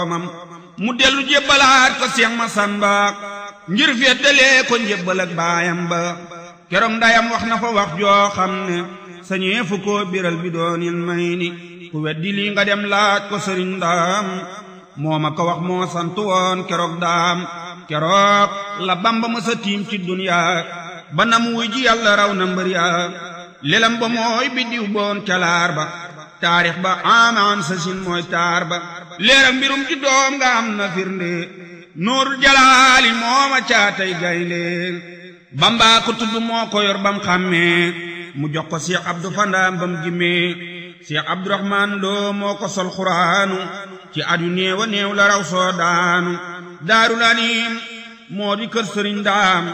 mu dellu jébbalaat ko Seex Masamba ngir féetalee ko njébbal ak baayam ba keroog ndayam wax na fa wax joo xam ne sañee fu ko biral bi doonil may ni ku weddi lii nga dem laaj ko sëriñ daam moo ma ko wax moo sant woon keroog daam keroog la bamba mësa tiim ci duniyaa ba nam wuy ji yàlla raw na mbër yaa lelam ba mooy biddiw boon calaar ba taarix ba amaan sa sin mooy taar ba leeram mbirum ci doom nga am na firnde nuurul jalaali mooma caatay gaynde bamba ko tudd moo ko yor bam xàmmee mu jox ko Cheikh Abdou Fandaam bam gimmee Cheikh Abdourahman Lo moo ko sol xuraanu ci at yu néew a néew la raw soo daanu daarul anim moo di kër sëriñ daam